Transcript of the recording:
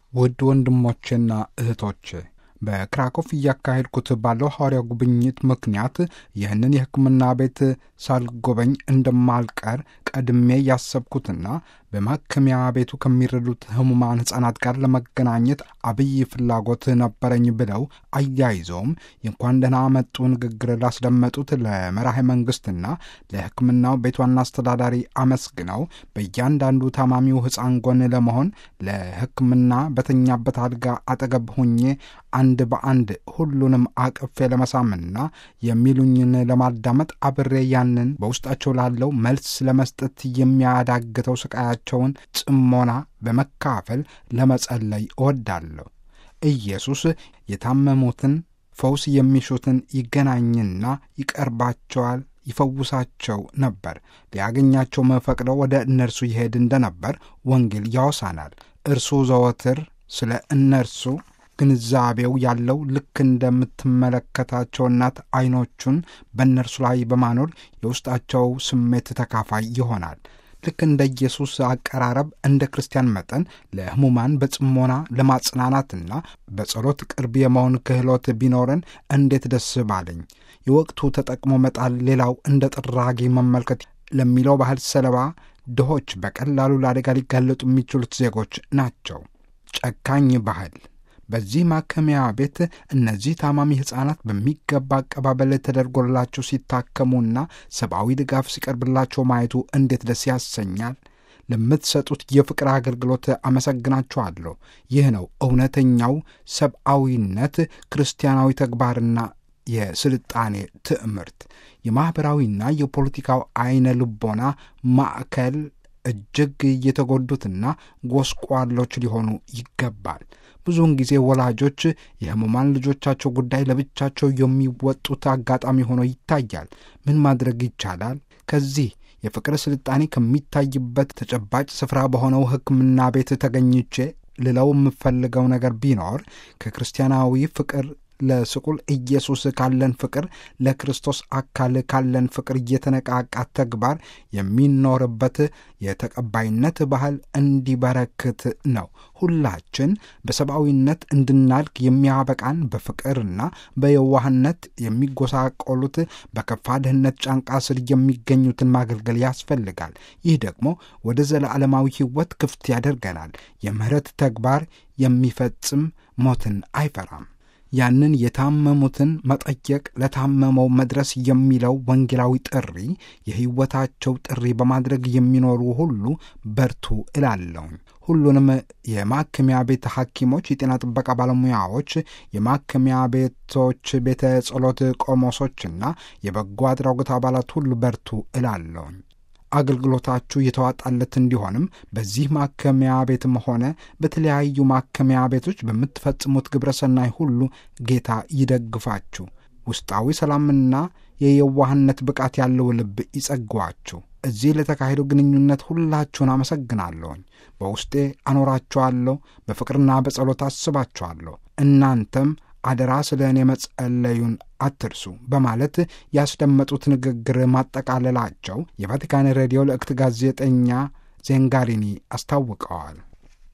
ውድ ወንድሞቼና እህቶቼ በክራኮፍ እያካሄድኩት ባለው ሐዋርያ ጉብኝት ምክንያት ይህንን የሕክምና ቤት ሳልጎበኝ እንደማልቀር ቀድሜ ያሰብኩትና በማከሚያ ቤቱ ከሚረዱት ህሙማን ሕፃናት ጋር ለመገናኘት አብይ ፍላጎት ነበረኝ ብለው አያይዘውም የእንኳን ደህና መጡ ንግግር ላስደመጡት ለመራሄ መንግሥትና ለሕክምናው ቤት ዋና አስተዳዳሪ አመስግነው በእያንዳንዱ ታማሚው ሕፃን ጎን ለመሆን ለሕክምና በተኛበት አልጋ አጠገብ ሁኜ አንድ በአንድ ሁሉንም አቅፌ ለመሳምና የሚሉኝን ለማዳመጥ አብሬ ያንን በውስጣቸው ላለው መልስ ለመስጠት የሚያዳግተው ስቃያቸውን ጽሞና በመካፈል ለመጸለይ እወዳለሁ። ኢየሱስ የታመሙትን ፈውስ የሚሹትን ይገናኝና ይቀርባቸዋል ይፈውሳቸው ነበር። ሊያገኛቸው መፈቅደው ወደ እነርሱ ይሄድ እንደነበር ወንጌል ያወሳናል። እርሱ ዘወትር ስለ እነርሱ ግንዛቤው ያለው ልክ እንደምትመለከታቸው እናት ዓይኖቹን በእነርሱ ላይ በማኖር የውስጣቸው ስሜት ተካፋይ ይሆናል። ልክ እንደ ኢየሱስ አቀራረብ እንደ ክርስቲያን መጠን ለሕሙማን በጽሞና ለማጽናናትና በጸሎት ቅርብ የመሆን ክህሎት ቢኖረን እንዴት ደስ ባለኝ። የወቅቱ ተጠቅሞ መጣል ሌላው እንደ ጥራጊ መመልከት ለሚለው ባህል ሰለባ ድሆች በቀላሉ ለአደጋ ሊጋለጡ የሚችሉት ዜጎች ናቸው። ጨካኝ ባህል በዚህ ማከሚያ ቤት እነዚህ ታማሚ ሕፃናት በሚገባ አቀባበል ተደርጎላቸው ሲታከሙና ሰብአዊ ድጋፍ ሲቀርብላቸው ማየቱ እንዴት ደስ ያሰኛል። ለምትሰጡት የፍቅር አገልግሎት አመሰግናችኋለሁ። ይህ ነው እውነተኛው ሰብአዊነት፣ ክርስቲያናዊ ተግባርና የስልጣኔ ትዕምርት። የማኅበራዊና የፖለቲካው ዐይነ ልቦና ማዕከል እጅግ የተጎዱትና ጎስቋሎች ሊሆኑ ይገባል። ብዙውን ጊዜ ወላጆች የሕሙማን ልጆቻቸው ጉዳይ ለብቻቸው የሚወጡት አጋጣሚ ሆኖ ይታያል። ምን ማድረግ ይቻላል? ከዚህ የፍቅር ስልጣኔ ከሚታይበት ተጨባጭ ስፍራ በሆነው ሕክምና ቤት ተገኝቼ ልለው የምፈልገው ነገር ቢኖር ከክርስቲያናዊ ፍቅር ለስቁል ኢየሱስ ካለን ፍቅር ለክርስቶስ አካል ካለን ፍቅር እየተነቃቃ ተግባር የሚኖርበት የተቀባይነት ባህል እንዲበረክት ነው። ሁላችን በሰብአዊነት እንድናድግ የሚያበቃን በፍቅርና በየዋህነት የሚጎሳቆሉት በከፋ ድህነት ጫንቃ ስር የሚገኙትን ማገልገል ያስፈልጋል። ይህ ደግሞ ወደ ዘለዓለማዊ ሕይወት ክፍት ያደርገናል። የምህረት ተግባር የሚፈጽም ሞትን አይፈራም። ያንን የታመሙትን መጠየቅ ለታመመው መድረስ የሚለው ወንጌላዊ ጥሪ የሕይወታቸው ጥሪ በማድረግ የሚኖሩ ሁሉ በርቱ እላለሁኝ። ሁሉንም የማከሚያ ቤት ሐኪሞች፣ የጤና ጥበቃ ባለሙያዎች፣ የማከሚያ ቤቶች ቤተ ጸሎት ቆሞሶችና የበጎ አድራጎት አባላት ሁሉ በርቱ እላለሁኝ። አገልግሎታችሁ የተዋጣለት እንዲሆንም በዚህ ማከሚያ ቤትም ሆነ በተለያዩ ማከሚያ ቤቶች በምትፈጽሙት ግብረ ሰናይ ሁሉ ጌታ ይደግፋችሁ። ውስጣዊ ሰላምና የየዋህነት ብቃት ያለው ልብ ይጸግዋችሁ። እዚህ ለተካሄደው ግንኙነት ሁላችሁን አመሰግናለሁኝ። በውስጤ አኖራችኋለሁ፣ በፍቅርና በጸሎት አስባችኋለሁ። እናንተም አደራ ስለ እኔ መጸለዩን አትርሱ በማለት ያስደመጡት ንግግር ማጠቃለላቸው የቫቲካን ሬዲዮ ለእክት ጋዜጠኛ ዜንጋሪኒ አስታውቀዋል።